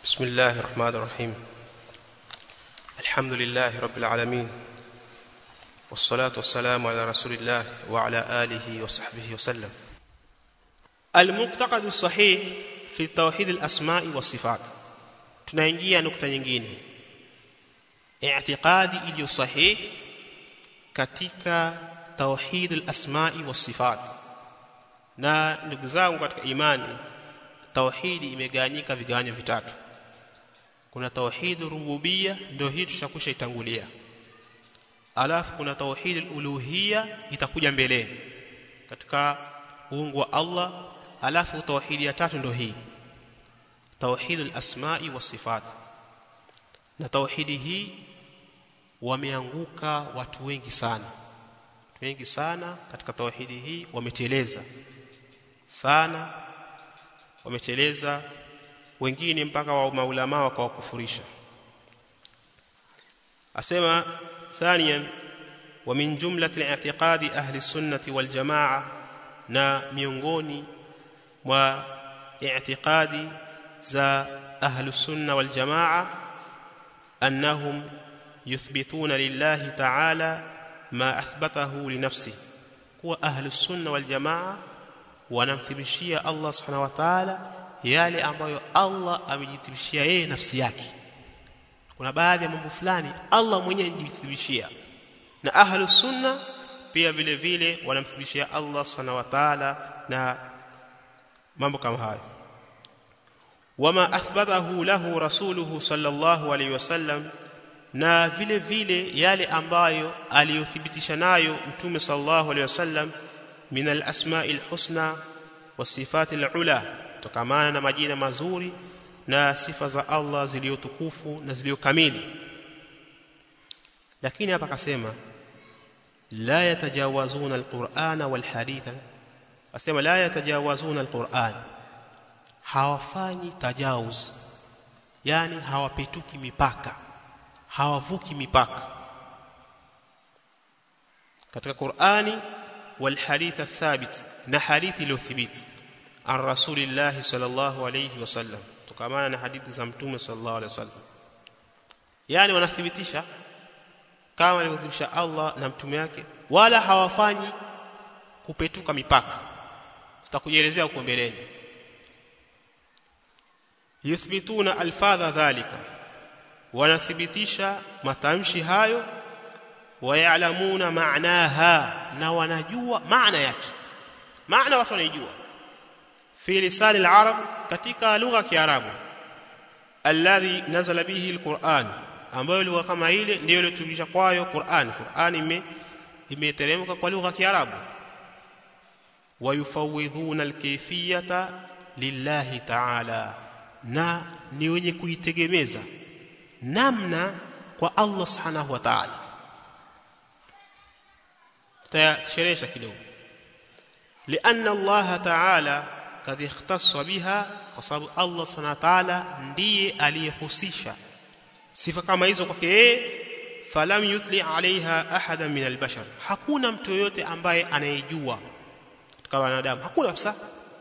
بسم الله الرحمن الرحيم الحمد لله رب العالمين والصلاة والسلام على رسول الله وعلى آله وصحبه وسلم المعتقد الصحيح في توحيد الأسماء والصفات tunaingia nukta nyingine i'tiqadi iliyo sahih katika tauhid al-asma'i was-sifat na ndugu zangu katika imani tauhidi imegawanyika vigawanyo vitatu kuna tauhid rububia ndio hii tushakusha itangulia alafu kuna tauhid al-uluhiyya itakuja mbeleni katika uungu wa Allah alafu tauhidi ya tatu ndio hii tauhid al-asma'i was-sifat na tauhidi hii wameanguka watu wengi sana watu wengi sana katika tauhidi hii wameteleza sana wameteleza wengine mpaka wa maulama wakawakufurisha asema thaniyan wa min jumlati i'tiqadi ahli sunnati wal jamaa na miongoni mwa i'tiqadi za ahli sunna wal jamaa annahum yuthbituna lillahi ta'ala ma athbatahu li nafsihi kuwa ahli sunna wal jamaa wanamthibishia Allah subhanahu wa ta'ala yale ambayo Allah amejithibishia yeye nafsi yake kuna baadhi ya mambo fulani Allah mwenyewe anajithibishia na ahlu sunna pia vile vile wanamthibishia Allah subhanahu wa ta'ala na mambo kama hayo wama athbathahu lahu rasuluhu sallallahu alayhi wasallam na vile vile yale ambayo aliyothibitisha nayo mtume sallallahu alayhi wasallam min al-asma'il husna wasifatil ula tokamana na majina mazuri na sifa za Allah zilizotukufu na zilizokamili lakini hapa akasema la yatajawazuna alqur'ana walhaditha asema la yatajawazuna alqur'an hawafanyi tajawuz yani hawapetuki mipaka hawavuki mipaka katika Qur'ani والحديث الثابت na hadithi iliyothibiti an rasulillah sallallahu alayhi wasallam tukamana na hadithi za mtume sallallahu alayhi wasallam yani wanathibitisha kama alivyothibitisha Allah na mtume wake wala hawafanyi kupetuka mipaka tutakujelezea huko mbeleni yuthbituna alfadha dhalika wanathibitisha matamshi hayo wayalamuna maanaha na wanajua maana yake maana watu wanaijua fi lisan al-arab katika lugha ya kiarabu alladhi nazala bihi al-Qur'an ambayo lugha kama ile ndio iliyotumisha kwayo Qur'an Qur'an ime imeteremka kwa lugha ya kiarabu wayufawidhuna al-kayfiyata lillahi ta'ala na ni wenye kuitegemeza namna kwa Allah subhanahu wa ta'ala تشريشا kidogo لان الله تعالى قد اختص بها وصاب الله سبحانه وتعالى ndiye aliyehusisha sifa kama hizo kwake yeye falam yutli alaiha ahada min albashar hakuna mtu yote ambaye anayejua katika wanadamu hakuna kabisa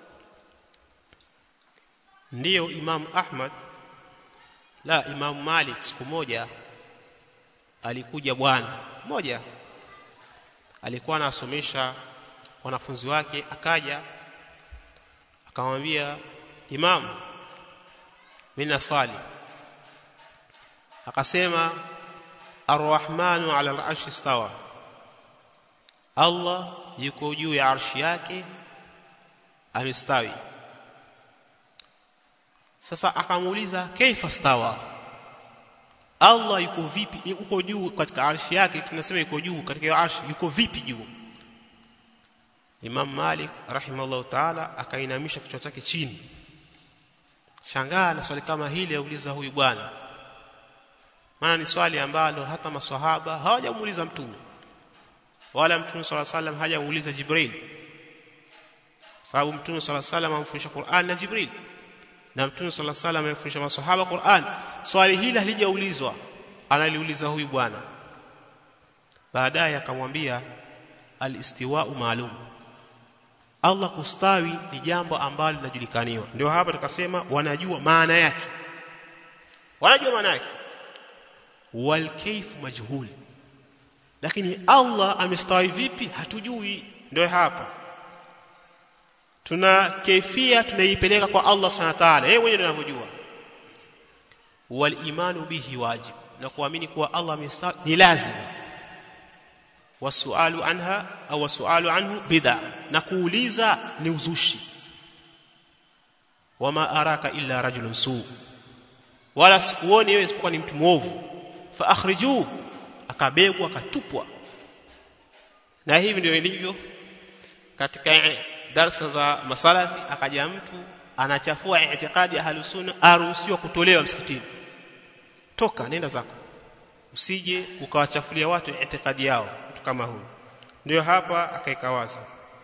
ndiyo imam ahmad la imam malik siku moja alikuja bwana moja alikuwa anasomesha wanafunzi wake akaja akamwambia imam mimi naswali akasema arrahmanu ala al'arshi istawa Allah yuko juu ya arshi yake amestawi sasa akamuuliza kaifa stawa Allah yuko vipi yuko juu katika arshi yake tunasema yuko juu katika arshi yuko vipi juu Imam Malik rahimahullah ta'ala akainamisha kichwa chake chini shangaa na swali kama hili auliza huyu bwana maana ni swali ambalo hata maswahaba hawajamuuliza mtume wala mtume swalla sallam hajamuuliza Jibril sababu mtume swalla sallam amfundisha Qur'an na Jibril na mtume sallallahu alaihi wasallam amefundisha maswahaba Qur'an swali hili halijaulizwa analiuliza huyu bwana baadaye akamwambia al-istiwa'u maalum Allah kustawi ni jambo ambalo linajulikaniwa ndio hapa tukasema wanajua maana yake wanajua maana yake wal kayf majhul lakini Allah amestawi vipi hatujui ndio hapa tuna kaifia tunaipeleka kwa Allah subhanahu wa ta'ala yeye mwenyewe anavyojua wal imanu bihi wajib na kuamini kuwa Allah amestawi ni lazima wasualu anha au wasualu anhu bid'a na kuuliza ni uzushi wama araka illa rajulun su wala sikuoni wewe isipokuwa ni mtu mwovu fa akhriju akabegwa akatupwa na hivi ndio ilivyo katika darsa za masalafi akaja mtu anachafua itikadi ya halusunna aruhusiwa kutolewa msikitini toka nenda zako usije ukawachafulia watu itikadi yao mtu kama huyu ndio hapa akaika wazi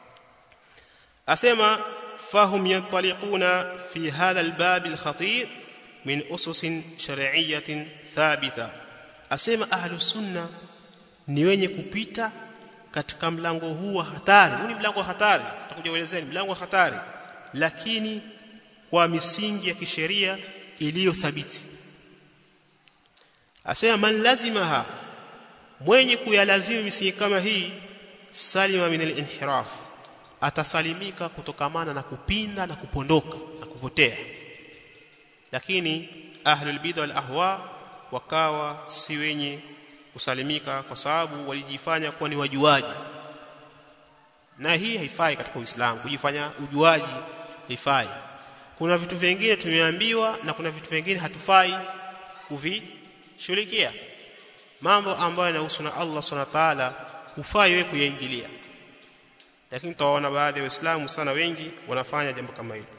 asema fahum yantaliquna fi hadha albab alkhatir min usus shar'iyyatin thabita asema ahlus sunna ni wenye kupita katika mlango huu wa hatari huu ni mlango wa hatari tutakuja kuelezea mlango wa hatari lakini kwa misingi ya kisheria iliyo thabiti asema man lazimaha mwenye kuyalazimu misingi kama hii salima min al-inhiraf atasalimika kutokamana na kupinda na kupondoka na kupotea lakini ahlul bid'a wal ahwa wakawa si wenye kusalimika kwa sababu walijifanya kuwa ni wajuaji na hii haifai katika Uislamu kujifanya ujuaji haifai kuna vitu vingine tumeambiwa na kuna vitu vingine hatufai kuvishughulikia mambo ambayo yanahusu na Allah Subhanahu wa ta'ala hufai wewe kuyaingilia lakini tutaona baadhi ya waislamu sana wengi wanafanya jambo kama hilo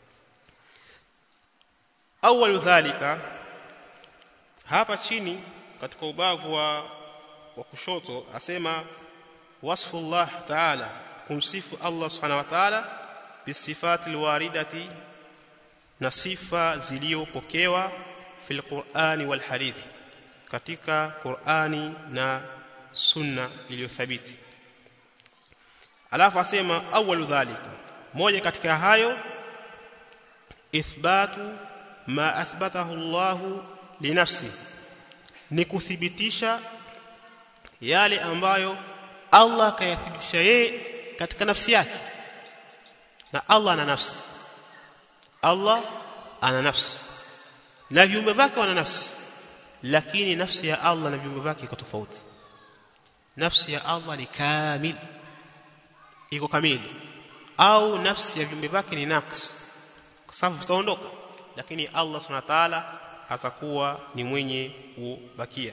awal dhalika hapa chini katika ubavu wa wa kushoto asema wasfullah ta'ala kumsifu Allah subhanahu wa ta'ala bisifati alwaridati na sifa zilizopokewa fil Qur'ani wal hadith katika Qur'ani na sunna iliyothabiti alafu asema awalu dhalika moja katika hayo ithbatu ma athbatahu Allah linafsi ni kuthibitisha yale ambayo Allah kayathibitisha yeye katika nafsi yake na Allah ana nafsi Allah ana nafsi na viumbe vyake wana nafsi lakini nafsi ya Allah na viumbe vyake iko tofauti nafsi ya Allah ni kamil iko kamili au nafsi ya viumbe vyake ni naqs kwa sababu vitaondoka lakini Allah subhanahu wa ta'ala atakuwa ni mwenye kubakia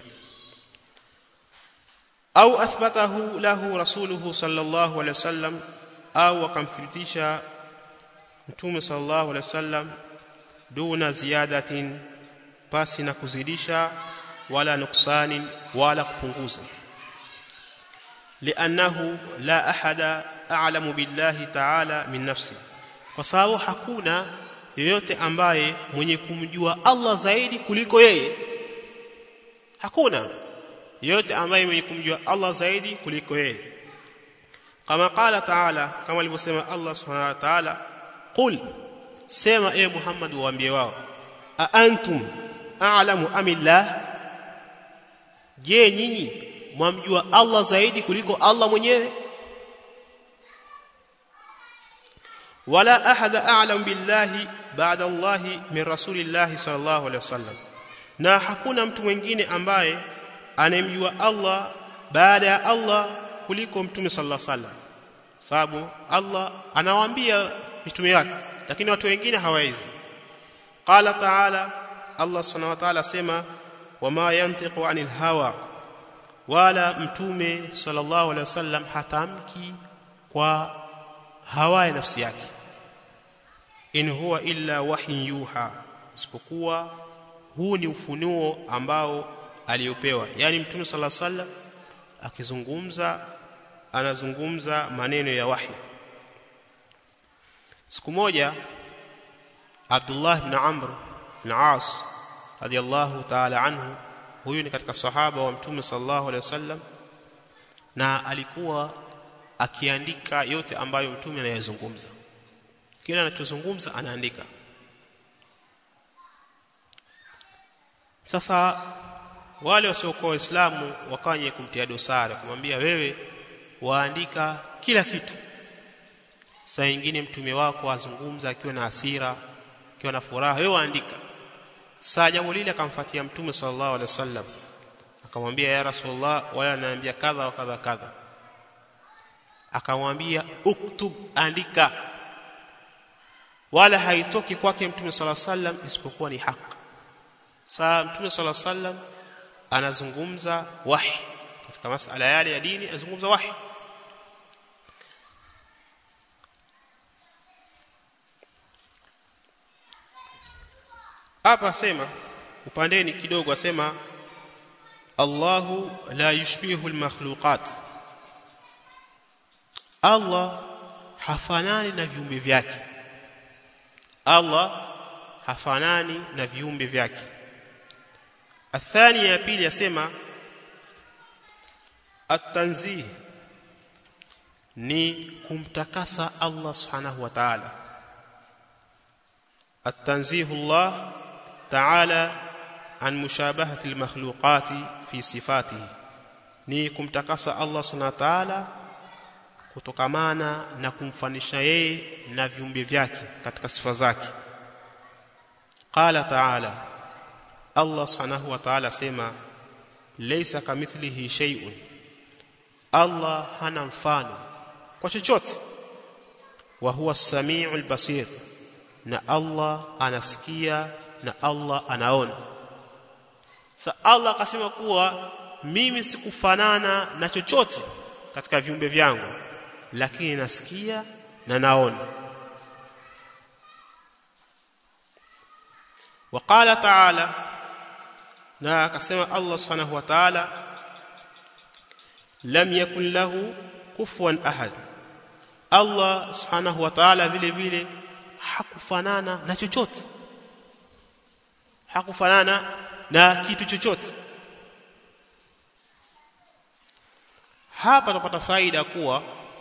au athbatahu lahu rasuluhu sallallahu alaihi wasallam au akamthibitisha mtume sallallahu alaihi wasallam duna ziyadatin pasi na kuzidisha wala nuksanin wala kupunguza li'annahu la ahada a'lamu billahi ta'ala min nafsi kwa sababu hakuna yoyote ambaye mwenye kumjua Allah zaidi kuliko yeye hakuna yoyote ambaye mwenye kumjua Allah zaidi kuliko yeye kama qala ta'ala kama alivyosema Allah subhanahu wa ta'ala qul sema e Muhammad waambie wao a antum a'lamu amillah je nyinyi mwamjua Allah zaidi kuliko Allah mwenyewe wala ahada a'lam billahi ba'da Allah min rasulillah sallallahu alaihi wasallam na hakuna mtu mwingine ambaye anemjua Allah baada ya Allah kuliko mtume sallallahu alaihi wasallam sababu Allah anawaambia mitume wake lakini watu wengine hawawezi qala ta'ala Allah subhanahu wa ta'ala sema wama yantiqu anil hawa wala mtume sallallahu alaihi wasallam hatamki kwa hawa ya nafsi yake in huwa illa wahyin yuha isipokuwa huu ni ufunuo ambao aliyopewa yani mtume sallallahu alaihi wasallam akizungumza anazungumza maneno ya wahi siku moja Abdullah ibn Amr ibn As radiyallahu ta'ala anhu huyu ni katika sahaba wa mtume sallallahu alaihi wasallam na alikuwa akiandika yote ambayo mtume anayezungumza kila anachozungumza anaandika sasa wale wasiokuwa waislamu wakanye kumtia dosari kumwambia wewe waandika kila kitu saa nyingine mtume wako azungumza akiwa na hasira akiwa na furaha wewe waandika saa jambo lile akamfuatia mtume sallallahu alaihi wasallam akamwambia ya rasulullah wala anaambia kadha wa kadha kadha akamwambia uktub andika wala haitoki kwake mtume sallallahu alaihi wasallam isipokuwa ni haki saa mtume sallallahu alaihi wasallam anazungumza wahi katika masala yale ya dini anazungumza wahi hapa asema upandeni kidogo asema Allahu la yushbihu almakhluqat Allah hafanani na viumbe vyake Allah hafanani na viumbe vyake athani ya pili yasema at-tanzih ni kumtakasa Allah subhanahu wa ta'ala at-tanzih Allah ta'ala an mushabahati al-makhluqati fi sifatihi ni kumtakasa Allah subhanahu wa ta'ala kutokamana na kumfanisha yeye na viumbe vyake katika sifa zake qala ta'ala Allah subhanahu wa ta'ala sema laysa kamithlihi shay'un Allah hana mfano kwa chochote wa huwa as-sami'ul basir na Allah anasikia na Allah anaona sa Allah akasema kuwa mimi sikufanana na chochote katika viumbe vyangu lakini nasikia na naona وقال تعالى na akasema Allah subhanahu wa ta'ala lam yakun lahu kufuwan ahad Allah subhanahu wa ta'ala vile vile hakufanana na chochote hakufanana na kitu chochote hapa tunapata faida kuwa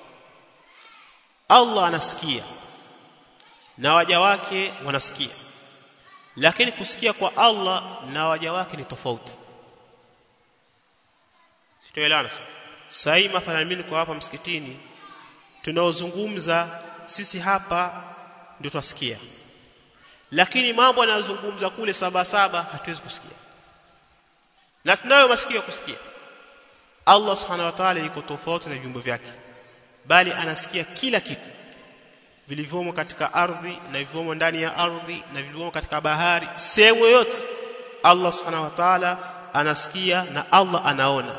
Allah anasikia na waja wake wanasikia lakini kusikia kwa Allah na waja wake ni tofauti sitoelewana sahi mathalan mimi niko hapa msikitini tunaozungumza sisi hapa ndio twasikia lakini mambo anayozungumza kule saba saba hatuwezi kusikia na tunayo masikio kusikia Allah subhanahu wa ta'ala yuko tofauti na viumbe vyake bali anasikia kila kitu vilivyomo katika ardhi na vilivyomo ndani ya ardhi na vilivyomo katika bahari sehemu yote Allah subhanahu wa ta'ala anasikia na Allah anaona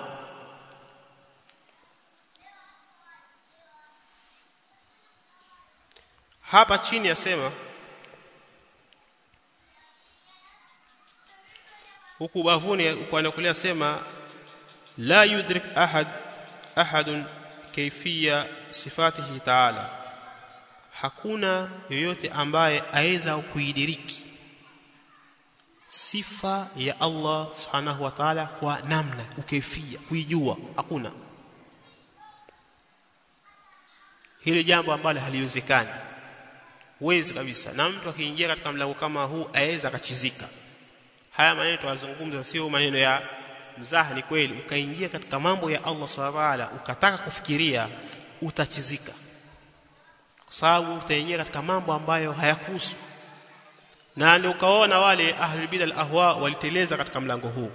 hapa chini yasema huku bavuni upande kulia sema la yudrik ahad ahadun kayfiyya sifatihi ta'ala hakuna yoyote ambaye aweza kuidiriki sifa ya Allah subhanahu wa ta'ala kwa namna ukaifia kuijua hakuna hili jambo ambalo haliwezekani wezi kabisa na mtu akiingia katika mlango kama huu aweza akachizika haya maneno tunazungumza sio maneno ya mzaha ni kweli ukaingia katika mambo ya Allah subhanahu wa ta'ala ukataka kufikiria utachizika kwa sababu utaingia katika mambo ambayo hayakuhusu na ndio ukaona wale ahlul bidal ahwa waliteleza katika mlango huu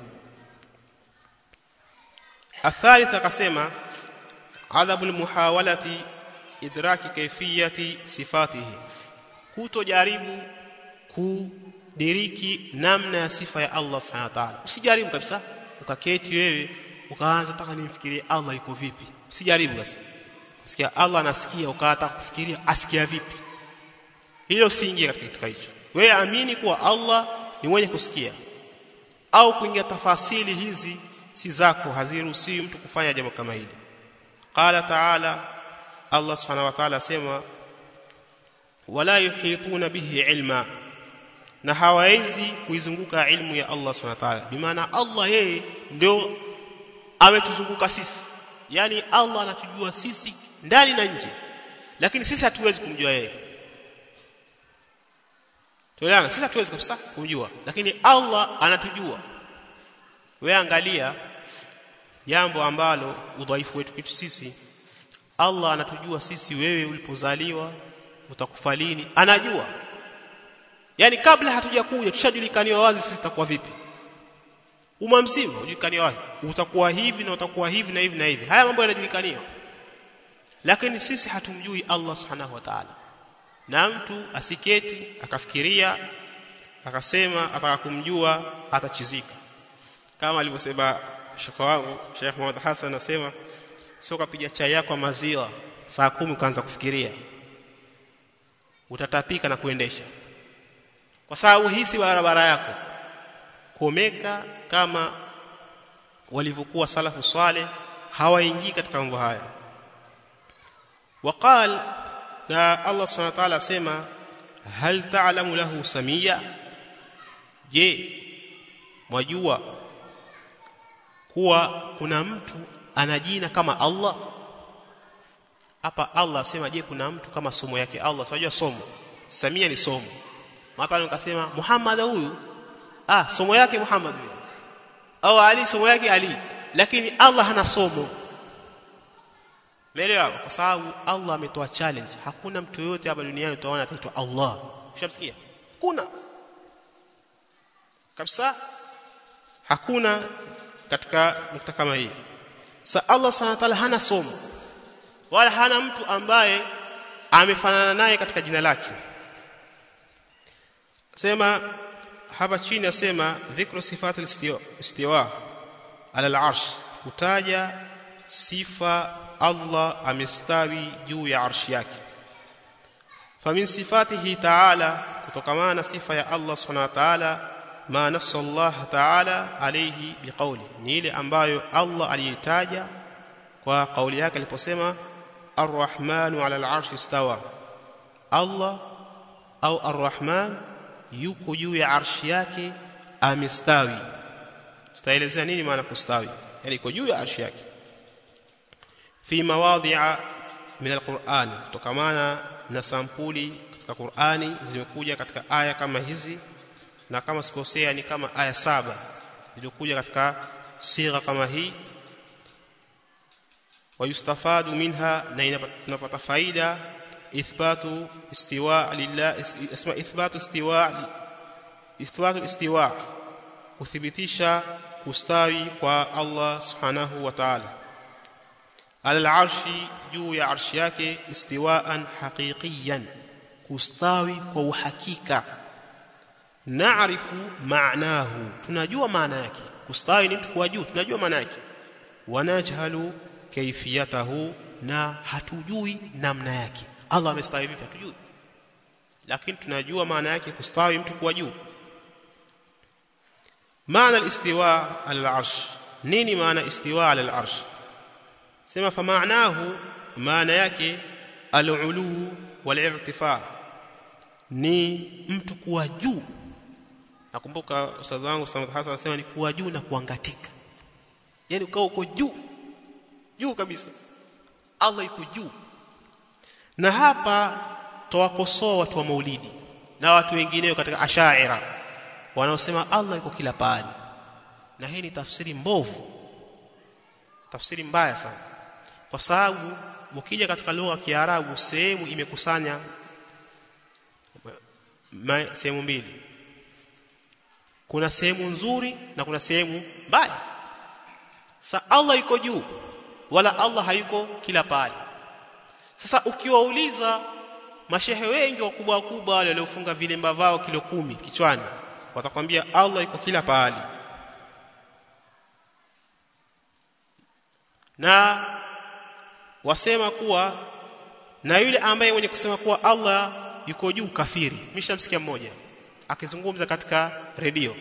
athalith akasema adhabul muhawalati idraki kaifiyati sifatihi kutojaribu kudiriki namna ya sifa ya Allah subhanahu wa ta'ala usijaribu kabisa ukaketi wewe ukaanza taka nimfikirie Allah yuko vipi usijaribu basi kusikia Allah anasikia ukaata kufikiria asikia vipi hilo usiingie katika kitu hicho wewe amini kuwa Allah ni mwenye kusikia au kuingia tafasili hizi si zako haziruhusiwi mtu kufanya jambo kama hili qala ta'ala Allah subhanahu wa ta'ala asema wala yuhituna bihi ilma na hawawezi kuizunguka ilmu ya Allah subhanahu wa ta'ala bimaana Allah yeye ndio ametuzunguka sisi yani Allah anatujua sisi ndani na nje lakini sisi hatuwezi kumjua yeye tuelewana sisi hatuwezi kabisa kumjua lakini Allah anatujua wewe angalia jambo ambalo udhaifu wetu kitu sisi Allah anatujua sisi wewe ulipozaliwa utakufa lini anajua yani kabla hatujakuja tushajulikaniwa wazi sisi tutakuwa vipi umma mzima ujulikaniwa wazi utakuwa hivi na utakuwa hivi na hivi na hivi haya mambo yanajulikaniwa lakini sisi hatumjui Allah subhanahu wa ta'ala na mtu asiketi akafikiria akasema ataka kumjua atachizika kama alivyosema shaka wangu Sheikh Muhammad Hassan anasema sio kapiga chai yako maziwa saa kumi ukaanza kufikiria utatapika na kuendesha kwa sababu hisi barabara yako komeka kama walivyokuwa salafu saleh hawaingii katika mambo haya وقال na Allah subhanahu wa ta'ala asema hal ta'lamu lahu samia je mwajua kuwa kuna mtu ana jina kama Allah hapa Allah asema je kuna mtu kama somo yake Allah tunajua somo samia ni somo mathalan ukasema Muhammad huyu ah somo yake Muhammad huyu au Ali somo yake Ali lakini Allah hana somo Umeelewa? Kwa sababu Allah ametoa challenge. Hakuna mtu yote hapa duniani utaona ataitwa Allah. Ushamsikia? Kuna. Kabisa hakuna katika nukta kama hii. Sa Allah Subhanahu wa ta'ala hana somo. Wala hana mtu ambaye amefanana naye katika jina lake. Sema hapa chini asema dhikru sifatil istiwa ala al-arsh kutaja sifa Allah amestawi juu ya arshi yake famin sifatihi ta'ala kutokamana na sifa ya Allah subhanahu wa ta'ala ma nassa Allah ta'ala alayhi biqawli ni ile ambayo Allah aliyetaja kwa kauli yake aliposema arrahmanu ala al'arshi istawa Allah au arrahman yuko juu ya arshi yake amestawi tutaelezea nini maana kustawi yani iko juu ya arshi yake fi mawadhi'a min alquran kutokamana na sampuli katika Qur'ani zimekuja katika aya kama hizi na kama sikosea ni kama aya saba zilizokuja katika sigha kama hii wayustafadu minha na inapata faida ithbatu istiwa lillah isma ithbatu istiwa ithbatu istiwa kuthibitisha kustawi kwa Allah subhanahu wa ta'ala ala al-arshi juu ya arshi yake istiwaan haqiqiyan kustawi kwa uhakika naarifu maanahu tunajua maana yake kustawi ni mtu kwa juu tunajua maana yake wanajhalu kaifiyatahu na hatujui namna yake Allah amestawi vipi hatujui lakini tunajua maana yake kustawi mtu kwa juu maana al-istiwa ala al-arsh nini maana istiwa ala al-arsh sema fa maanahu maana yake al-ulu wal-irtifa ni mtu kuwa juu nakumbuka ustadhi wangu Samad Hassan anasema ni kuwa juu na kuangatika yani ukao uko juu juu kabisa Allah yuko juu na hapa tawakosoa watu wa maulidi na watu wengineo katika ashaira wanaosema Allah yuko kila pahali na hii ni tafsiri mbovu tafsiri mbaya sana kwa sababu ukija katika lugha ya Kiarabu sehemu imekusanya sehemu mbili kuna sehemu nzuri na kuna sehemu mbaya sa Allah yuko juu wala Allah hayuko kila pahali sasa ukiwauliza mashehe wengi wakubwa wakubwa wale waliofunga vilemba vao kilo kumi kichwani watakwambia Allah yuko kila pahali na wasema kuwa na yule ambaye mwenye kusema kuwa Allah yuko juu kafiri mishamsikia mmoja akizungumza katika redio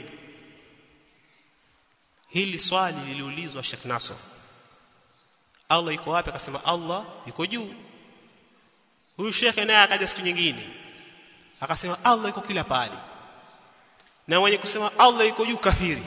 hili swali liliulizwa Sheikh Nasr Allah yuko wapi akasema Allah yuko juu huyu Sheikh naye akaja siku nyingine akasema Allah yuko kila pahali na mwenye kusema Allah yuko juu kafiri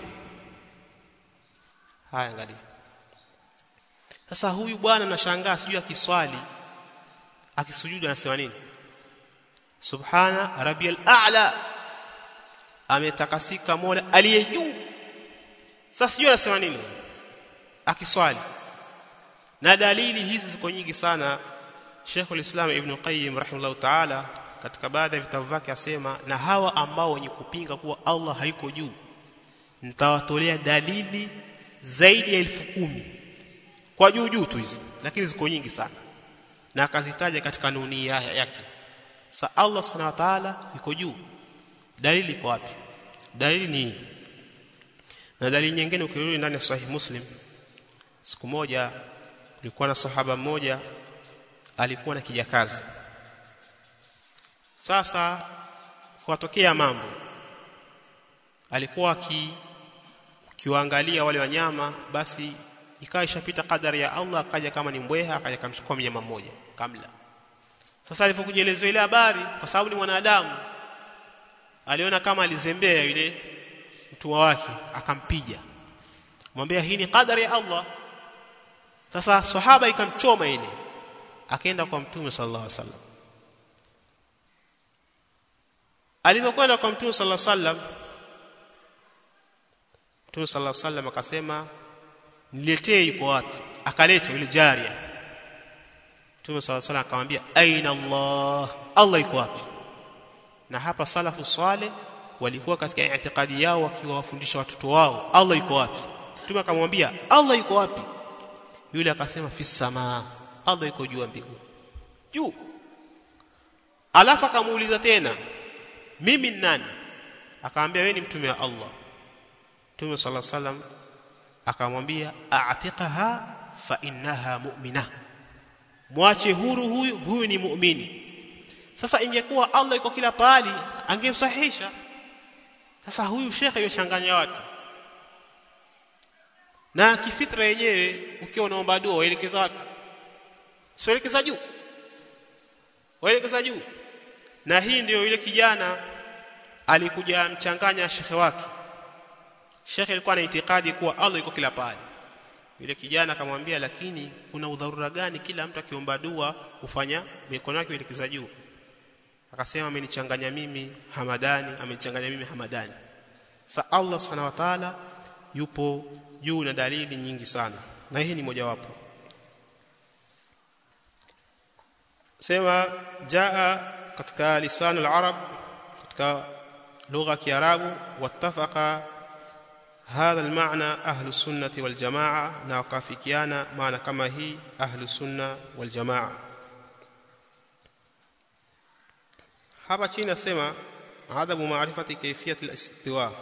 haya angalia sasa huyu bwana nashangaa sijui akiswali akisujudu anasema nini subhana rabbiyal a'la ametakasika mola aliye juu sasa sijui anasema nini akiswali na dalili hizi ziko nyingi sana Sheikhul Islam Ibn Qayyim rahimahullah ta'ala katika baadhi ya vitabu vyake asema na hawa ambao wenye kupinga kuwa Allah haiko juu nitawatolea dalili zaidi ya elfu kumi kwa juu juu tu hizi lakini ziko nyingi sana na akazitaja katika nuni yake sa Allah subhanahu wa ta'ala iko juu dalili iko wapi dalili ni na dalili nyingine ukirudi ndani ya sahih muslim siku moja kulikuwa na sahaba mmoja alikuwa na kijakazi sasa kuwatokea mambo alikuwa aki kiwaangalia wale wanyama basi ikawa ishapita kadari ya Allah akaja kama ni mbweha akaja kamchukua mnyama mmoja kamla sasa alipokujelezwa ile habari kwa sababu ni mwanadamu aliona kama alizembea yule mtumwa wake akampiga mwambia hii ni kadari ya Allah sasa sahaba ikamchoma ile akaenda kwa mtume sallallahu alaihi wasallam alipokwenda kwa mtume sallallahu alaihi wasallam mtume sallallahu alaihi wasallam akasema niletee yuko wapi akaletwa ile jaria mtume sallallahu alaihi wasallam akamwambia aina Allah Allah yuko wapi na hapa salafu swale walikuwa katika itikadi yao wakiwafundisha watoto wao Allah yuko wapi mtume akamwambia Allah yuko wapi yule akasema fi samaa Allah yuko juu mbinguni juu alafu akamuuliza tena mimi ni nani akamwambia wewe ni mtume wa Allah mtume sallallahu alaihi wasallam akamwambia a'tiqaha fa innaha mu'mina mwache huru huyu huyu ni muumini sasa ingekuwa Allah yuko kila pahali angemsahihisha sasa huyu shekhe yochanganya watu na kifitra yenyewe ukiwa unaomba dua waelekeza wapi sielekeza juu waelekeza juu na hii ndiyo yule kijana alikuja mchanganya shekhe wake shekhe alikuwa na itikadi kuwa Allah yuko kila pahali yule kijana akamwambia lakini kuna udharura gani kila mtu akiomba dua kufanya mikono yake ielekeza juu akasema amenichanganya mimi Hamadani amenichanganya mimi Hamadani sa Allah subhanahu wa ta'ala yupo juu na dalili nyingi sana na hii ni mojawapo sema jaa katika lisan al-arab katika lugha ya kiarabu wattafaqa هذا المعنى أهل السنة والجماعة ناقافكيانا معنى كما هي أهل السنة والجماعة hapa chini nasema adabu maarifati kaifiyat al-istiwa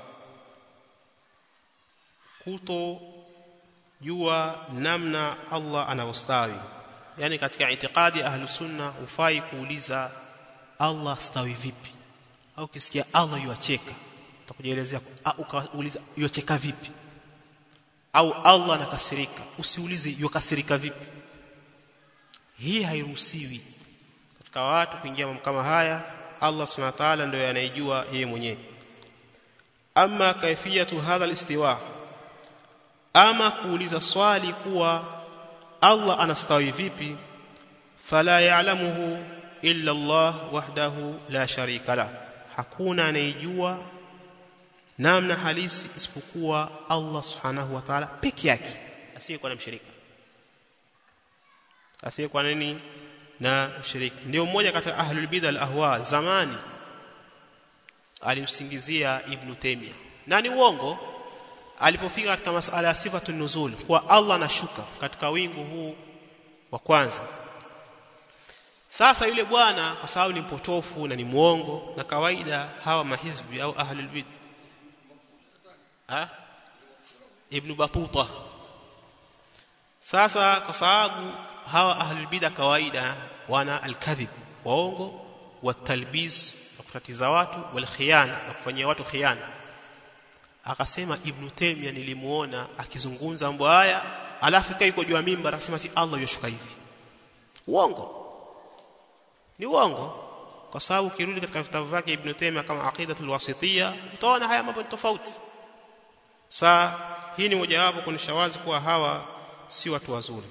kuto jua namna Allah anavyostawi yani katika itikadi ahlu sunna ufai kuuliza Allah stawi vipi au kisikia Allah yuacheka utakujielezea ukauliza yuacheka vipi au Allah anakasirika usiulize yukasirika vipi hii hairuhusiwi katika watu kuingia mambo kama haya Allah subhanahu wa ta'ala ndio anayejua yeye mwenyewe ama kaifiyatu hadha alistiwa ama kuuliza swali kuwa Allah anastawi vipi fala ya'lamuhu illa Allah wahdahu la sharika la hakuna anayejua namna halisi isipokuwa Allah subhanahu wa ta'ala peke yake asiyekuwa na mshirika asiyekuwa nini na mshirika ndio mmoja kati ahlul bid'a al-ahwa zamani alimsingizia ibn Taymiyyah na ni uongo alipofika katika masala ya sifatu nuzul kwa Allah anashuka katika wingu huu wa kwanza sasa yule bwana kwa sababu ni mpotofu na ni muongo na kawaida hawa mahizbi au ahlul bid'a ha ibn batuta sasa kwa sababu hawa ahlul bid'a kawaida wana alkadhib waongo watalbis na kutatiza watu wal khiyana na kufanyia watu khiyana akasema ibn Taymiyyah nilimuona akizungumza mambo haya alafu kai yuko juu ya mimbar akasema ati Allah yoshuka hivi uongo ni uongo kwa sababu ukirudi katika vitabu vyake ibn Taymiyyah kama aqidatul wasitiyya utaona haya mambo tofauti saa hii ni mojawapo kuonyesha wazi kuwa hawa si watu wazuri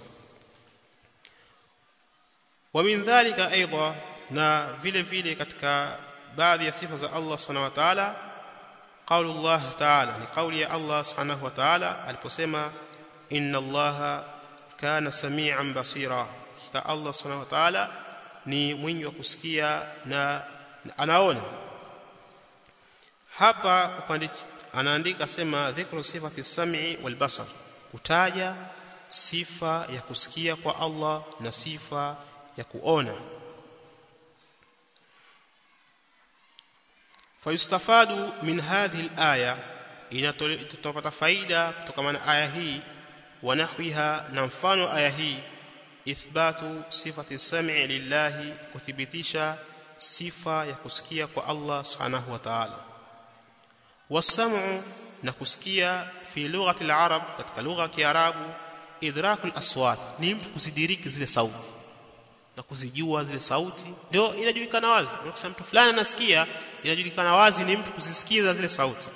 wa min dhalika aidha na vile vile katika baadhi ya sifa za Allah subhanahu wa ta'ala قول الله تعالى لقول يا الله سبحانه وتعالى aliposema inna allaha kana samian basira ka Allah subhanahu wa ta'ala ni mwingi wa kusikia na anaona hapa upande anaandika sema dhikru sifati sam'i wal basar kutaja sifa ya kusikia kwa Allah na sifa ya kuona fayustafadu min hadhihi al-aya inatopata faida kutokana na aya hii wa nahwiha na mfano aya hii ithbatu sifati sam'i lillahi kuthibitisha sifa ya kusikia kwa Allah subhanahu wa ta'ala wasam'u na kusikia fi lughati al-arab katika lugha ya kiarabu idraku al-aswat ni mtu kusidiriki zile sauti na kuzijua zile sauti ndio inajulikana wazi ukisema mtu fulani anasikia inajulikana wazi ni mtu kuzisikiza zile sauti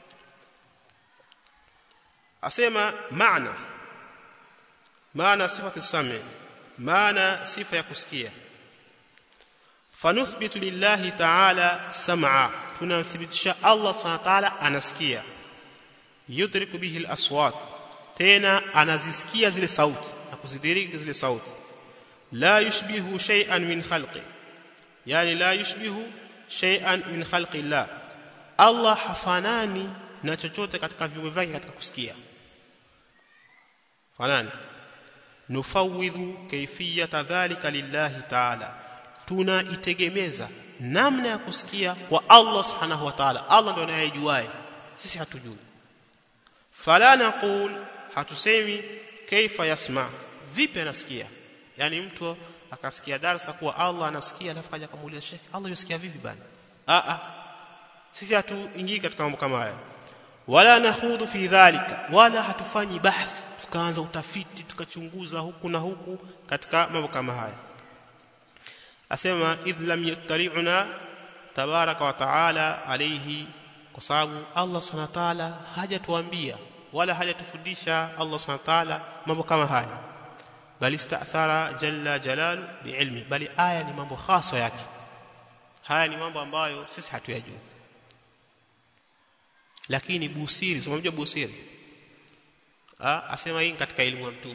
asema maana maana sifati sami maana sifa ya kusikia fanuthbitu lillahi ta'ala sam'a tunamthibitisha Allah subhanahu wa ta'ala anasikia yudriku bihi al-aswat tena anazisikia zile sauti na kuzidiriki zile sauti la yushbihu shay'an min khalqi yani la yushbihu shay'an min khalqi Allah Allah hafanani na chochote katika viumbe vyake katika kusikia fanani nufawidhu kayfiyata dhalika lillahi ta'ala tunaitegemeza namna ya kusikia kwa Allah subhanahu wa ta'ala Allah ndiye anayejuae sisi hatujui fala naqul hatusemi kaifa yasma vipi anasikia yani mtu akasikia darasa kuwa Allah anasikia alafu kaja kumuuliza Sheikh Allah yasikia vipi bana a a sisi hatuingii katika mambo kama haya wala nakhudhu fi dhalika wala hatufanyi bahthi tukaanza utafiti tukachunguza huku na huku katika mambo kama haya asema idh lam yattali'una tabaraka wa taala alayhi kwa sababu Allah subhanahu wa ta'ala hajatuambia wala hajatufundisha Allah subhanahu wa ta'ala mambo kama haya bali istaathara jalla jalalu biilmi bali aya ni mambo hasa yake haya ni mambo ambayo sisi hatuyajui lakini busiri unamjua busiri ah asema hii katika elimu ya mtume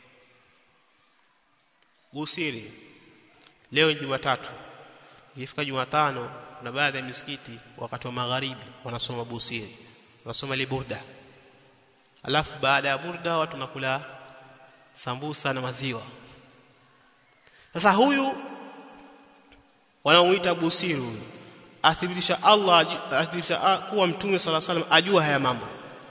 busiri leo ni Jumatatu ikifika Jumatano kuna baadhi ya misikiti wakati wa magharibi wanasoma busiri wanasoma liburda alafu baada ya burda watu nakula sambusa na maziwa sasa huyu wanaomuita busiri huyu athibitisha Allah athibitisha kuwa mtume sala salam ajua haya mambo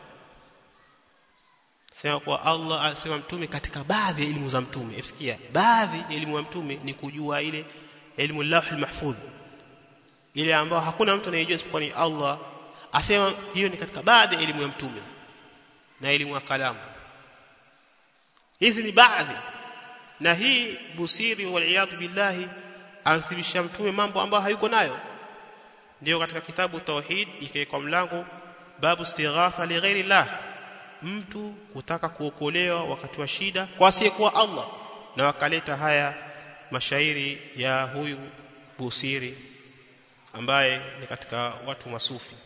sema kwa Allah asema mtume katika baadhi ya elimu za mtume efsikia baadhi ya elimu ya mtume ni kujua ile elimu lawhul mahfudh ile ambayo hakuna mtu anayejua isipokuwa ni Allah asema hiyo ni katika baadhi ya elimu ya mtume na elimu ya kalamu hizi ni baadhi na hii busiri waliyadhu billahi amthibitisha mtume mambo ambayo hayuko nayo ndio katika kitabu tauhid ikaekwa mlango babu istighatha li ghairi llah mtu kutaka kuokolewa wakati wa shida kwa asiyekuwa Allah na wakaleta haya mashairi ya huyu Busiri ambaye ni katika watu masufi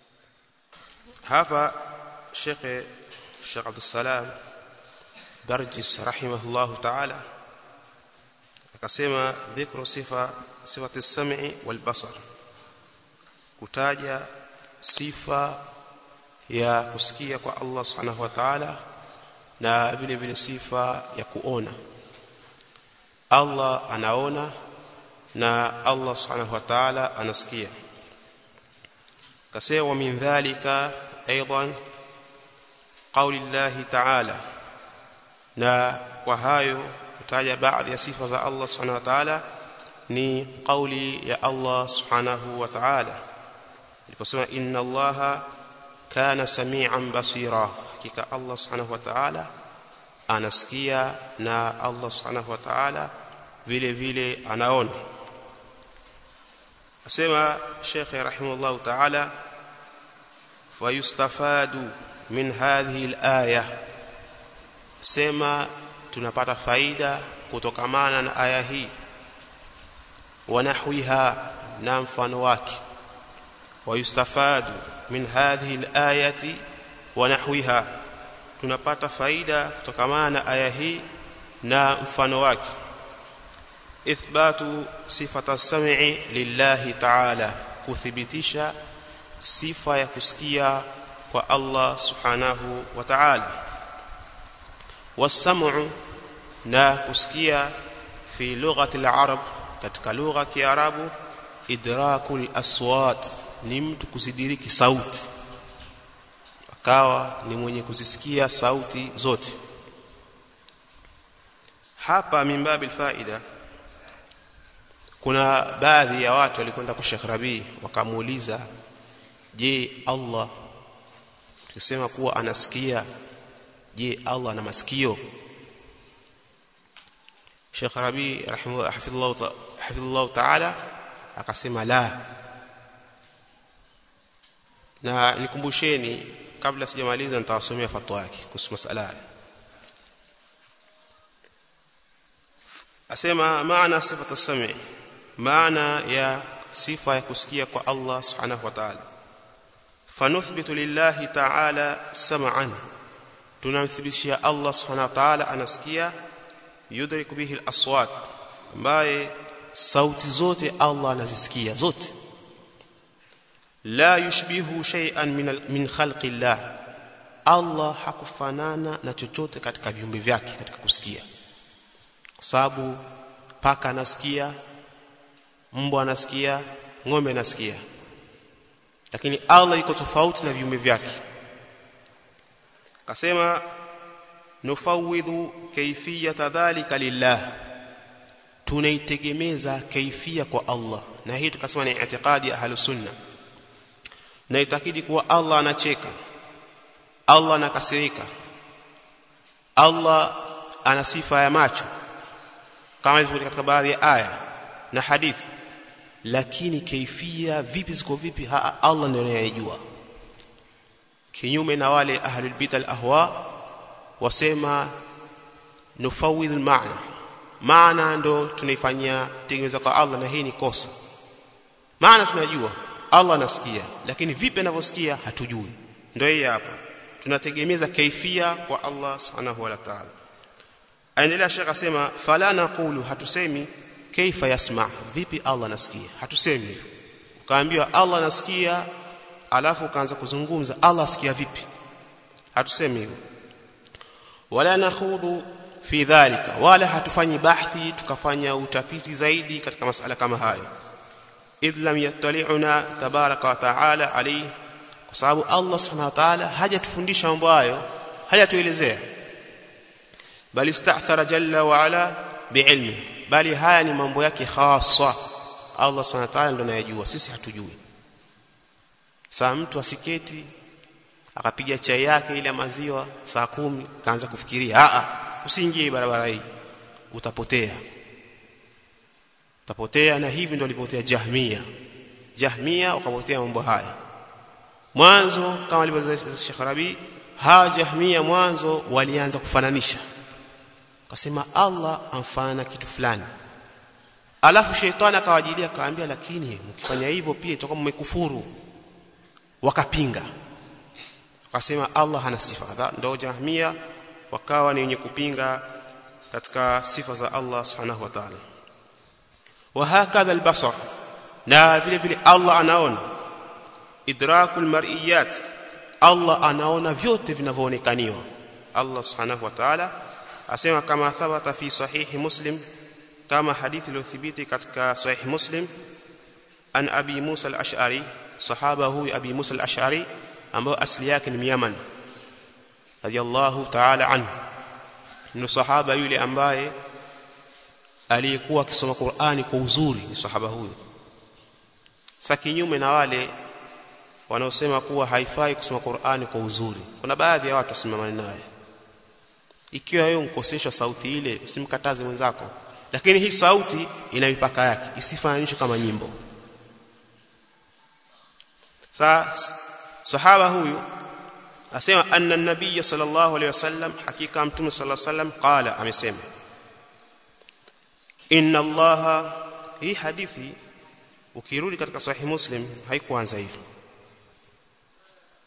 hapa Sheikh Sheikh Abdul Salam Barjis rahimahullah ta'ala akasema dhikru sifa sifati sam'i wal basar kutaja sifa ya kusikia kwa Allah subhanahu wa ta'ala na vile vile sifa ya kuona Allah anaona na Allah subhanahu wa ta'ala anasikia kasema min dhalika aidan qauli Allah ta'ala na kwa hayo kutaja baadhi ya sifa za Allah subhanahu wa ta'ala ni qauli ya Allah subhanahu wa ta'ala aliposema inna Allaha kana samian basira hakika Allah subhanahu wa ta'ala anasikia na Allah subhanahu wa ta'ala vile vile anaona asema Sheikh rahimahullah ta'ala fayustafadu min hadhihi al-aya sema tunapata faida kutokamana na aya hii wa nahwiha na mfano wake wayustafadu min hadhihi al-ayati wa nahwiha tunapata faida kutokana na aya hii na mfano wake ithbatu sifata as-sam'i lillahi ta'ala kuthibitisha sifa ya kusikia kwa Allah subhanahu wa ta'ala was-sam'u na kusikia fi lughati al-arab katika lugha ya kiarabu idrakul aswat ni mtu kuzidiriki sauti akawa ni mwenye kuzisikia sauti zote hapa mimbabil faida kuna baadhi ya watu walikwenda kwa Sheikh Rabi wakamuuliza je Allah tukisema kuwa anasikia je Allah ana masikio Sheikh Rabi rahimahullah hafidhullah hafidhullah ta'ala akasema la na nikumbusheni kabla sijamaliza nitawasomea fatwa yake kuhusu masala asema maana sifatu as-sami maana ya sifa ya kusikia kwa Allah subhanahu wa ta'ala fanuthbitu lillahi ta'ala sam'an tunamthibitishia Allah subhanahu wa ta'ala anasikia yudriku bihi al-aswat ambaye sauti zote Allah anazisikia zote la yushbihu shay'an min min khalqi Allah Allah hakufanana na chochote katika viumbe vyake katika kusikia kwa sababu paka anasikia mbwa anasikia ng'ombe anasikia lakini Allah iko tofauti na viumbe vyake kasema nufawidhu kayfiyata dhalika lillah tunaitegemeza kaifia kwa Allah na hii tukasema ni i'tiqadi ahlus sunna na itakidi kuwa Allah anacheka Allah anakasirika Allah ana sifa ya macho kama ilivyo katika baadhi ya aya na hadithi lakini kaifia vipi ziko vipi ha, Allah ndiye anayejua kinyume na wale ahlul bid'ah ahwa wasema nufawidhu maana maana ndo tunaifanyia tengeneza kwa Allah na hii ni kosa maana tunajua Allah anasikia lakini vipi anavyosikia hatujui ndio hii hapa tunategemeza kaifia kwa Allah subhanahu wa ta'ala aendelea shekha asema fala naqulu hatusemi kaifa yasma vipi Allah anasikia hatusemi hivyo ukaambiwa Allah anasikia alafu ukaanza kuzungumza Allah asikia vipi hatusemi hivyo wala nakhudhu fi dhalika wala hatufanyi bahthi tukafanya utafiti zaidi katika masala kama hayo idh lam yattali'una tabaraka wa ta'ala alayhi kwa sababu Allah subhanahu wa ta'ala hajatufundisha mambo hayo hajatuelezea bali ista'thara jalla wa ala bi'ilmi bali haya ni mambo yake khassa Allah subhanahu wa ta'ala ndo anayejua sisi hatujui saa mtu asiketi akapiga chai yake ile maziwa saa kumi kaanza kufikiria a a usiingie barabara hii utapotea utapotea na hivi ndio alipotea Jahmia Jahmia wakapotea mambo haya mwanzo kama alivyosema Sheikh Rabi hawa Jahmia mwanzo walianza kufananisha akasema Allah amfana kitu fulani alafu sheitani akawajilia akawaambia lakini mkifanya hivyo pia itakuwa mmekufuru wakapinga wakasema Allah hana sifa ndio Jahmia wakawa ni wenye kupinga katika sifa za Allah subhanahu wa ta'ala wa hakadha albasar na vile vile Allah anaona idrakul mar'iyat Allah anaona vyote vinavyoonekaniwa Allah subhanahu wa ta'ala asema kama thabata fi sahihi muslim kama hadithi iliyothibiti katika sahih muslim an abi Musa al-Ash'ari sahaba huyu abi Musa al-Ash'ari ambao asili yake ni Yaman radiyallahu ta'ala anhu ni sahaba yule ambaye aliyekuwa akisoma Qur'ani kwa uzuri ni sahaba huyu sasa kinyume na wale wanaosema kuwa haifai kusoma Qur'ani kwa uzuri kuna baadhi ya watu wasimamani naye ikiwa wewe unkosesha sauti ile usimkataze mwenzako lakini hii sauti ina mipaka yake isifananishwe kama nyimbo sasa sahaba huyu asema anna nabiy sallallahu alayhi wasallam hakika mtume sallallahu alayhi wasallam qala amesema inna allaha hii hadithi ukirudi katika sahih muslim haikuanza hivyo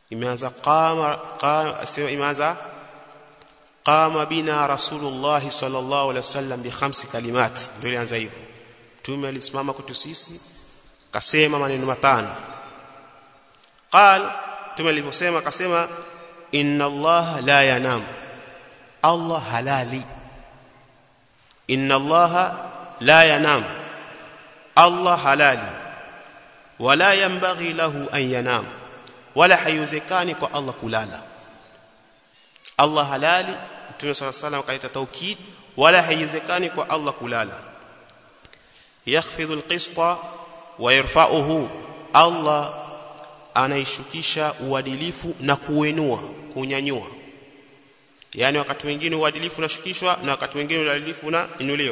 imeanza qama qama sema imeanza qama bina rasulullah sallallahu alaihi wasallam bi khamsi kalimat ndio ilianza hivyo mtume alisimama kwetu sisi kasema maneno matano qal mtume aliposema akasema inna allaha la yanam allah halali inna allaha la yanam allah halali wala yanbaghi lahu an yanam wala haiwezekani kwa allah kulala allah halali mtume sala salam akaita taukid wala haiwezekani kwa allah kulala yakhfidhu alqista wa yarfa'uhu allah anaishukisha uadilifu na kuenua kunyanyua yani wakati mwingine uadilifu unashukishwa na wakati mwingine uadilifu unainuliwa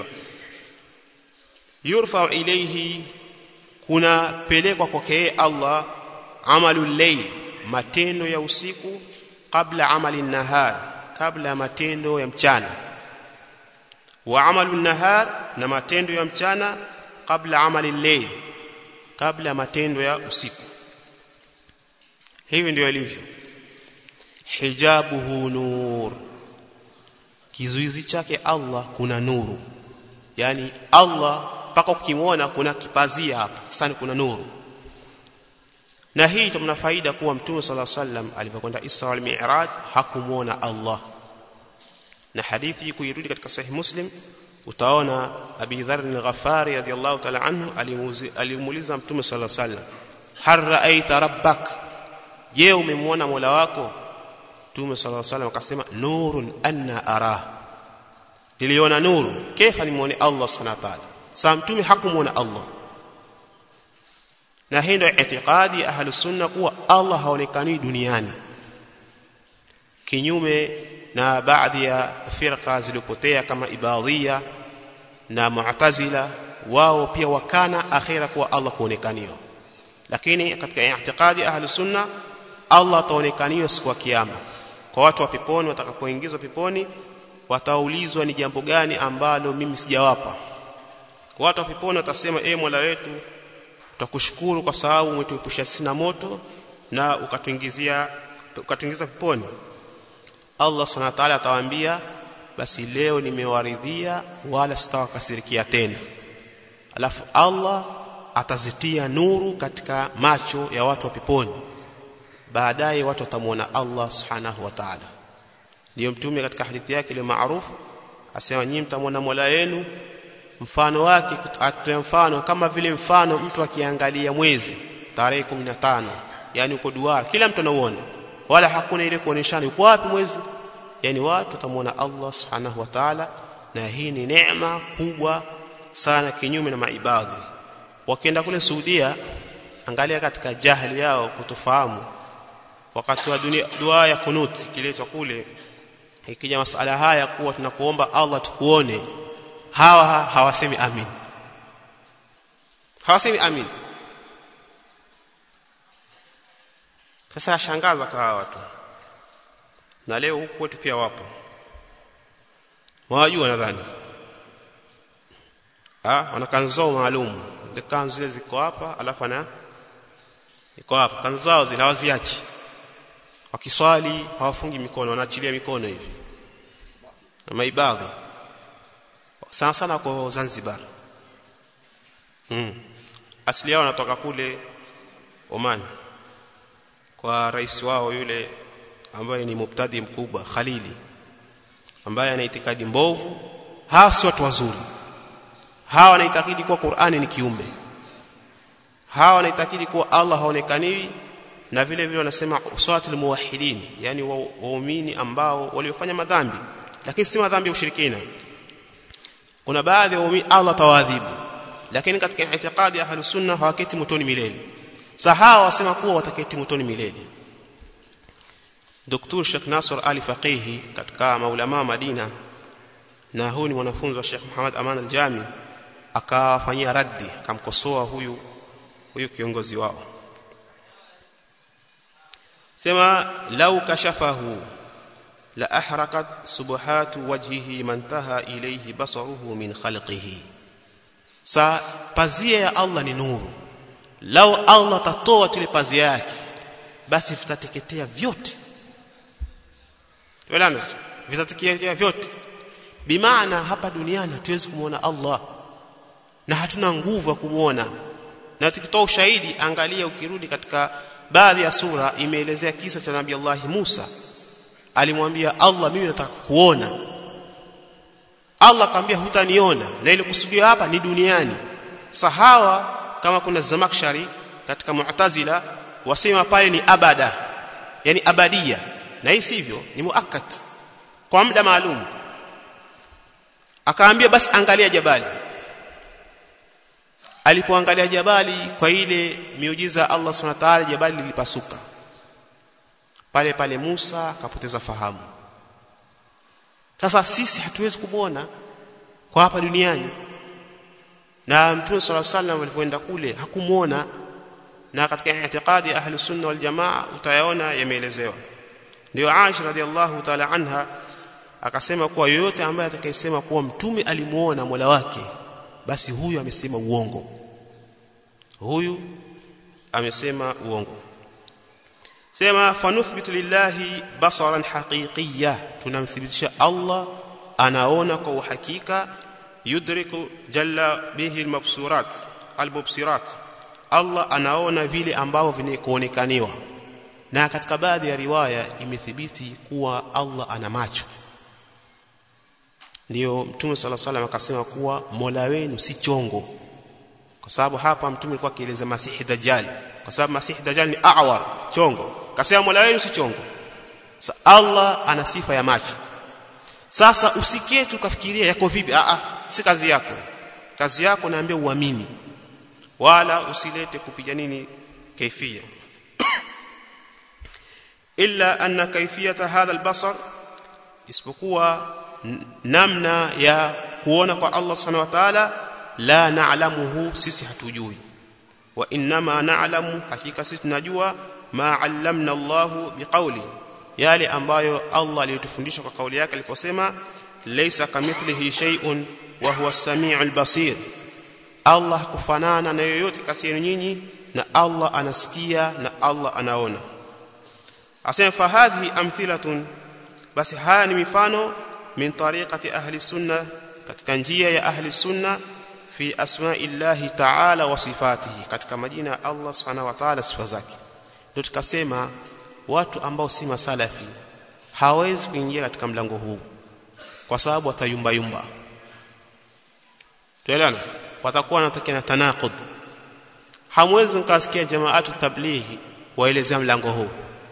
yurfa ilayhi kuna pelekwa kwake Allah amalul layl matendo ya usiku kabla amali nahar kabla ya matendo ya mchana wa amalun nahar na matendo ya mchana kabla amali layl kabla ya matendo ya usiku hivi ndio ilivyo hijabuhu nur kizuizi chake Allah kuna nuru yani Allah mpaka ukimwona kuna kipazia hapa sasa kuna nuru na hii tumna faida kuwa mtume sala sallam alipokwenda Isra wal Mi'raj hakumuona Allah na hadithi kuirudi katika sahih Muslim utaona Abi Dharr al-Ghafari radiyallahu ta'ala anhu alimuuliza mtume sala sallam har ra'aita rabbak je umemwona Mola wako mtume sala sallam akasema nurun anna ara niliona nuru kaifa nimuone Allah subhanahu wa ta'ala sa mtume hakumuona Allah na hii ndio itikadi ya ahli sunna kuwa Allah haonekani duniani kinyume na baadhi ya firqa zilizopotea kama ibadhia na mu'tazila wao pia wakana akhira kuwa Allah kuonekaniwa lakini katika itikadi ya ahli sunna Allah ataonekaniwa siku ya kiyama kwa watu wa peponi watakapoingizwa peponi wataulizwa ni jambo gani ambalo mimi sijawapa watu wa peponi watasema e Mola wetu tutakushukuru kwa sababu umetuepusha sina moto na ukatuingizia ukatuingiza peponi Allah subhanahu wa ta'ala atawaambia basi leo nimewaridhia wala sitawakasirikia tena alafu Allah atazitia nuru katika macho ya watu wa peponi baadaye watu watamwona Allah subhanahu wa ta'ala ndio mtume katika hadithi yake ile maarufu asema nyinyi mtamwona Mola wenu mfano wake atoa mfano kama vile mfano mtu akiangalia mwezi tarehe 15 yani uko duara kila mtu anauona wala hakuna ile kuoneshana uko wapi mwezi yani watu watamwona Allah subhanahu wa ta'ala na hii ni neema kubwa sana kinyume na maibadhi wakienda kule Saudia angalia katika jahili yao kutofahamu wakati wa dunia dua ya kunut kiletwa kule ikija masala haya kuwa tunakuomba Allah tukuone hawa hawasemi amin hawasemi amin sasa yashangaza kwa hawa watu na leo huku kwetu pia wapo wajua nadhani ah wana kanzao maalum ile kanzu zile ziko hapa alafu ana iko hapa kanzu zao zile hawaziachi wakiswali hawafungi mikono wanaachilia mikono hivi na maibadhi sana sana kwa Zanzibar mm. asili yao wanatoka kule Oman kwa rais wao yule ambaye ni mubtadi mkubwa Khalili ambaye ana itikadi mbovu hawa si watu wazuri hawa wanaitakidi kuwa Qur'ani ni kiumbe hawa wanaitakidi kuwa Allah haonekaniwi na vile vile wanasema usawatul muwahhidin yani waumini ambao waliofanya madhambi lakini si madhambi ya ushirikina kuna baadhi ya waumini Allah tawadhibu lakini katika itikadi ya ahlus sunna hawaketi motoni milele sahawa wasema kuwa wataketi motoni milele Dr. Sheikh Nasr Ali Faqihi katika maulama Madina na huyu ni mwanafunzi wa Sheikh Muhammad Aman al-Jami akawafanyia raddi akamkosoa huyu huyu kiongozi wao sema lau kashafahu la ahrakat subuhatu wajhihi mantaha ilayhi basaruhu min khalqihi sa pazia ya Allah ni nuru lau Allah tatoa tule pazia yake basi vitateketea vyote tuelewana vitateketea vyote bimaana hapa duniani hatuwezi kumwona Allah na hatuna nguvu ya kumwona na tukitoa ushahidi angalia ukirudi katika baadhi ya sura imeelezea kisa cha Nabii Allah Musa alimwambia Allah mimi nataka kuona Allah akamwambia hutaniona na ile kusudio hapa ni duniani sahawa kama kuna Zamakshari katika Mu'tazila wasema pale ni abada yani abadia na hii sivyo ni muakkat kwa muda maalum akaambia basi angalia jabali alipoangalia jabali kwa ile miujiza Allah Subhanahu wa ta'ala jabali lilipasuka pale pale Musa akapoteza fahamu sasa sisi hatuwezi kumwona kwa hapa duniani na mtume صلى الله عليه وسلم alipoenda kule hakumuona na katika i'tiqadi ahli sunna wal jamaa utayaona yameelezewa ndio Aisha radhiallahu ta'ala anha akasema kuwa yoyote ambaye atakayesema kuwa mtume alimuona Mola wake basi huyu amesema uongo huyu amesema uongo sema fanuthbitu lillahi basaran haqiqiyya tunamthibitisha Allah anaona kwa uhakika yudriku jalla bihi almabsurat albubsirat Allah anaona vile ambavyo vinakuonekaniwa na katika baadhi ya riwaya imethibiti kuwa Allah ana macho ndio mtume sala salam akasema kuwa Mola wenu si chongo kwa sababu hapa mtume alikuwa akieleza masihi dajjal kwa sababu masihi dajjal ni awar chongo kasema Mola wenu si chongo sa Allah ana sifa ya macho sasa usikie tukafikiria yako vipi a a si kazi yako kazi yako naambia uamini wala usilete kupiga nini kaifia illa anna kaifiyata hadha albasar isipokuwa namna ya kuona kwa Allah subhanahu wa ta'ala la na'lamuhu sisi hatujui wa inma na'lamu hakika sisi tunajua ma 'allamna Allah biqawli yale ambayo Allah aliyotufundisha kwa kauli yake aliposema laysa kamithlihi shay'un wa huwa as-sami'ul basir Allah kufanana na yoyote kati yenu nyinyi na Allah anasikia na Allah anaona asema fahadhi amthilatun basi haya ni mifano min tariqati ahli sunna katika njia ya ahli sunna fi asma'illahi ta'ala wa sifatihi katika majina ya Allah subhanahu wa ta'ala sifa zake ndio tukasema watu ambao si masalafi hawezi kuingia katika mlango huu kwa sababu watayumba yumba tuelewana watakuwa wanatokea na tanaqud hamwezi mkasikia jamaatu tablighi waelezea mlango huu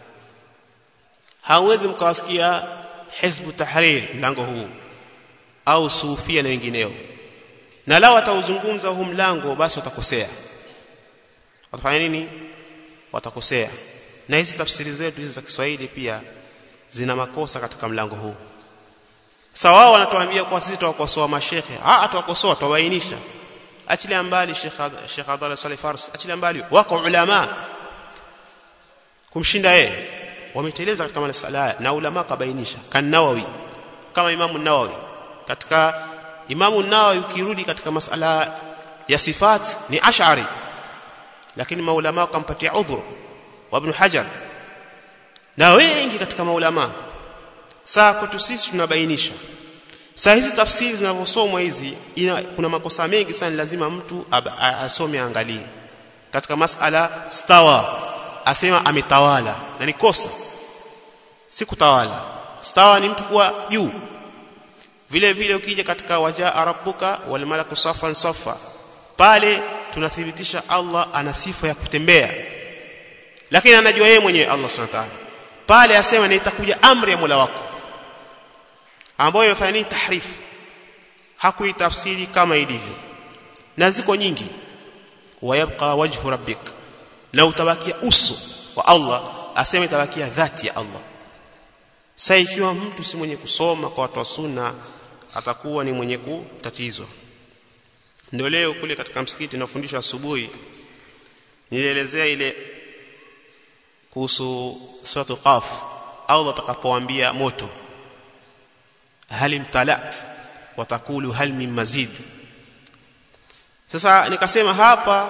hawezi mkawasikia hizbu tahrir mlango huu au sufia na wengineo na lao watauzungumza huu mlango basi watakosea watafanya nini watakosea na hizi tafsiri zetu hizi za Kiswahili pia zina makosa katika mlango huu sawa wao wanatuambia kwa sisi tuwakosoa mashekhe ah atawakosoa tuwabainisha achilia mbali Sheikh Sheikh Abdullah Salih Fars achilia mbali wako ulama kumshinda yeye wameteleza katika masala na ulama kabainisha kan Nawawi kama Imamu Nawawi katika Imamu Nawawi ukirudi katika masala ya sifat ni ash'ari lakini maulama wakampatia udhur wa Ibn Hajar na wengi katika maulama saa kwetu sisi tunabainisha saa hizi tafsiri zinavyosomwa hizi ina, kuna makosa mengi sana lazima mtu asome angalie katika masala stawa asema ametawala na ni kosa si kutawala stawa ni mtu kuwa juu vile vile ukija katika wajaa rabbuka wal malaku safan safa pale tunathibitisha Allah ana sifa ya kutembea lakini anajua yeye mwenyewe Allah subhanahu wa ta'ala pale asema ni itakuja amri ya Mola wako ambayo imefanya nini tahrifu hakuitafsiri kama ilivyo na ziko nyingi wayabqa wajhu rabbik na utabakia uso wa Allah asema itabakia dhati ya Allah sasa ikiwa mtu si mwenye kusoma kwa watu wa sunna atakuwa ni mwenye kutatizwa ndio leo kule katika msikiti nafundisha asubuhi nilielezea ile kuhusu suratu qaf Allah atakapoambia moto hal imtalat watakulu hal min mazid sasa nikasema hapa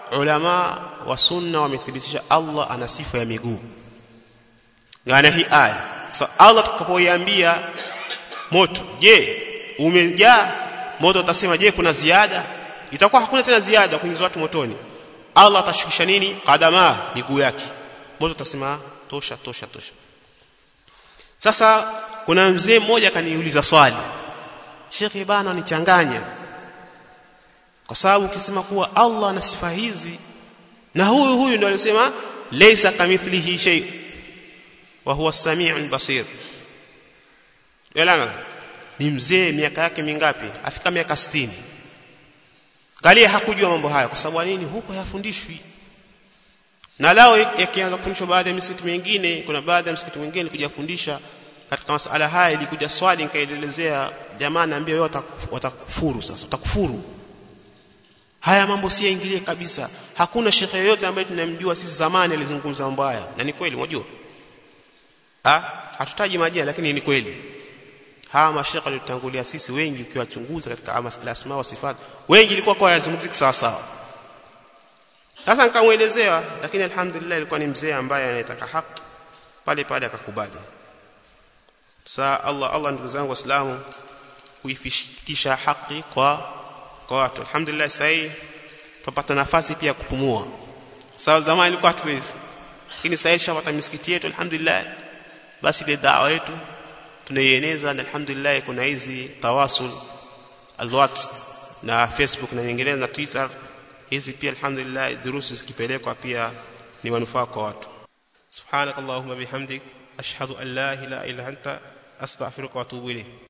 ulama wa sunna wamethibitisha Allah ana sifa ya miguu ngana hii aya so Allah tutakapoiambia moto je umejaa moto utasema je kuna ziada itakuwa hakuna tena ziada kuingiza watu motoni Allah atashukisha nini kadama miguu yake moto utasema tosha tosha tosha sasa kuna mzee mmoja kaniuliza swali Sheikh bana nichanganya kwa sababu ukisema kuwa Allah ana sifa hizi na huyu huyu ndio alisema laysa kamithlihi shay wa huwa as-sami'ul basir Elana ni mzee miaka yake mingapi afika miaka 60 Galia hakujua mambo haya kwa sababu nini huko hayafundishwi na lao yakianza kufundishwa baadhi ya misikiti mingine kuna baadhi ya misikiti mingine kujafundisha katika masala haya ilikuja swali nikaelezea jamaa naambia wewe watakufuru sasa utakufuru haya mambo si yaingilie kabisa hakuna shekhe yoyote ambaye tunamjua sisi zamani alizungumza mambo haya na ni kweli unajua ah hatutaji majina lakini ni kweli hawa mashekhe waliotangulia sisi wengi ukiwachunguza katika masala asma wa sifat wengi ilikuwa kwa yazungumziki sawa sawa sasa nikamuelezea lakini alhamdulillah ilikuwa ni mzee ambaye anayetaka haki pale pale akakubali saa Allah Allah ndugu zangu waislamu kuifikisha haki kwa kwa watu alhamdulillah sasa tupata nafasi pia kupumua sawa zamani ilikuwa hatuwezi lakini sasa shapata misikiti yetu alhamdulillah basi ile dawa yetu tunaieneza na alhamdulillah kuna hizi tawasul alwat na facebook na nyinginezo na twitter hizi pia alhamdulillah durusi zikipelekwa pia ni manufaa kwa watu subhanakallahumma bihamdik ashhadu an la ilaha illa anta astaghfiruka wa atubu ilayk